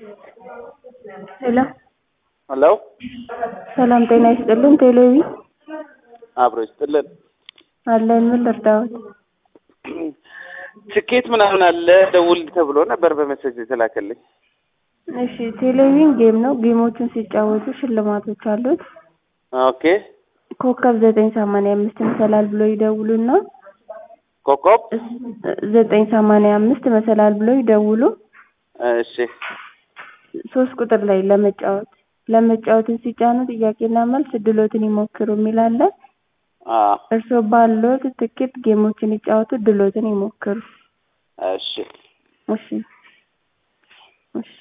ሄሎ ሄሎ ሰላም ጤና ይስጥልን ቴሌቪ አብሮ ይስጥልን። አለን ምን ልርዳዎት? ትኬት ምናምን አለ ደውል ተብሎ ነበር በመሰጅ የተላከልኝ። እሺ ቴሌቪዥን ጌም ነው። ጌሞቹን ሲጫወቱ ሽልማቶች አሉት። ኦኬ ኮከብ ዘጠኝ ሰማንያ አምስት መሰላል ብሎ ይደውሉና ኮከብ ዘጠኝ ሰማንያ አምስት መሰላል ብሎ ይደውሉ። እሺ ሶስት ቁጥር ላይ ለመጫወት ለመጫወትን ሲጫኑ ጥያቄና መልስ ድሎትን ይሞክሩ የሚል አለ። አ እርስዎ ባለዎት ትኬት ጌሞችን ይጫወቱ፣ ድሎትን ይሞክሩ። እሺ እሺ እሺ